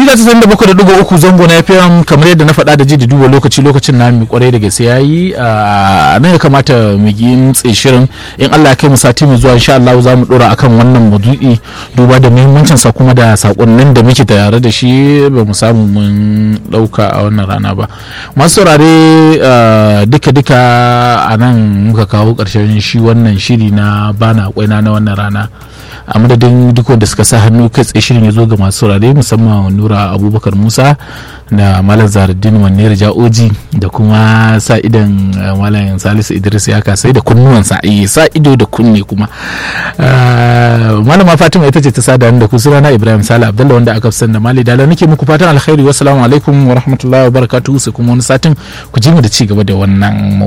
mita tasa'in da bakwai da ɗigo uku zango na fm kamar yadda na faɗa da ji da duba lokaci lokacin na mi kwarai da gaske yayi a nan ya kamata mu yi tsaye shirin in Allah ya kai mu sati mai zuwa insha Allah za mu dora akan wannan maudu'i duba da muhimmancin sa kuma da sakonnin da muke tare da shi ba mu samu mun ɗauka a wannan rana ba masu saurare duka duka a nan muka kawo ƙarshen shi wannan shiri na bana kwaina na wannan rana a madadin duk wanda suka sa hannu kai tsaye shirin ya zo ga masu saurare musamman nura abubakar musa da malam zaruddin maniyar ja'oji da kuma sa idan malam salisu idris ya kasai da kunnuwansa a sa ido da kunne kuma malama fatima ita ce ta sada da ku sunana ibrahim sale abdullah wanda aka fi da mali dala nake muku fatan alkhairi wassalamu alaikum wa rahmatullahi wa barakatuhu sai kuma wani satin ku ji mu da ci gaba da wannan